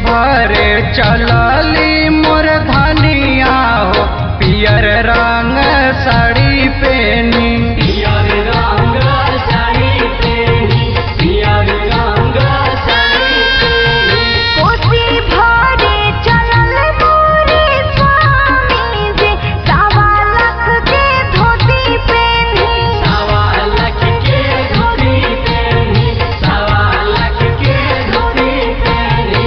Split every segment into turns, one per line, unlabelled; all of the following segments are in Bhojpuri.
भरे चलली मोर धनिया हो पियर रंग साड़ी पेनी
पियर रंग साड़ी पेनी पियर रंग साड़ी पेनी
कोसी भरे चलल मोरे स्वामी जी सवा लाख के धोती पेनी
सवा लाख के धोती पेनी सवा लाख के धोती पेनी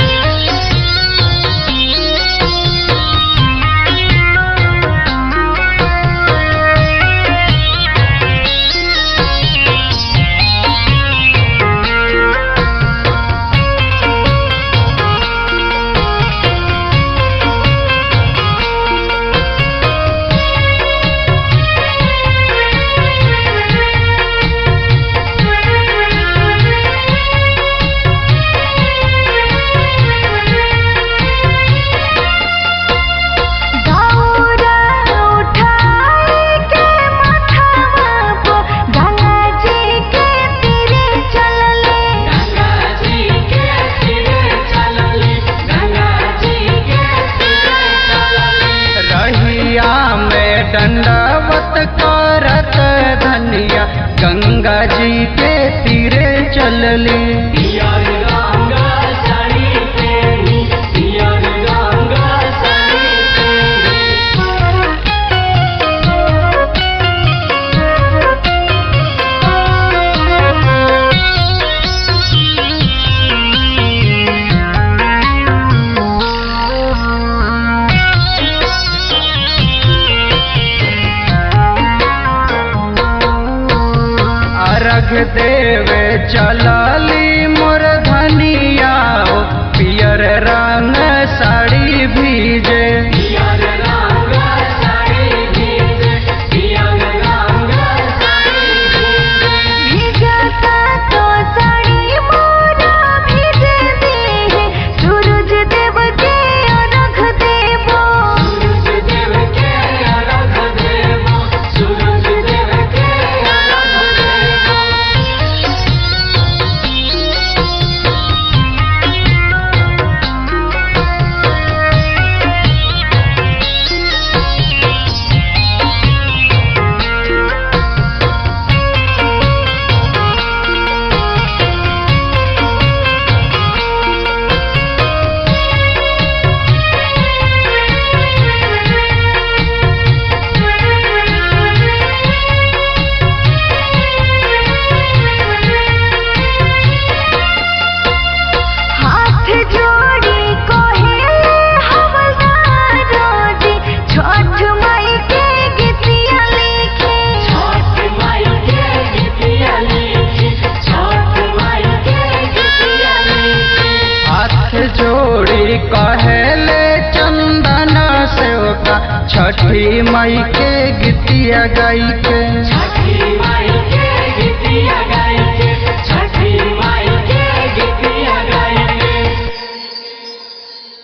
दौरा उठाए के माथावा पर गंगा जी के तीरे चलले
गंगा जी के तीरे चलली गंगा जी के तीरे चलली
रहिया में दंडवत करत धनिया गंगा जी के तीरे चलली
पियर रंग साड़ी पेनी पियर रंग साड़ी पेनी
अर्घ देवे चलली मोर धनिया हो पियर रंग साड़ी भीजे
पियर रंग साड़ी भीजे पियर रंग साड़ी भीजे
भीजता तो साड़ी मोरा भीज दे सूरज देव के अर्घ देबो
सूरज देव के अर्घ देबो सूरज देव के अर्घ देबो
हाथ जोड़ी कोहेले हवलदारो जी छठ माई के गीतिया लिखे
छठ माई के गीतिया लिखी छठ माई के गीतिया लिखी
हाथ जोड़ी कहेले चंदन सेवका छठी मई के गीतिया गाई के
छठ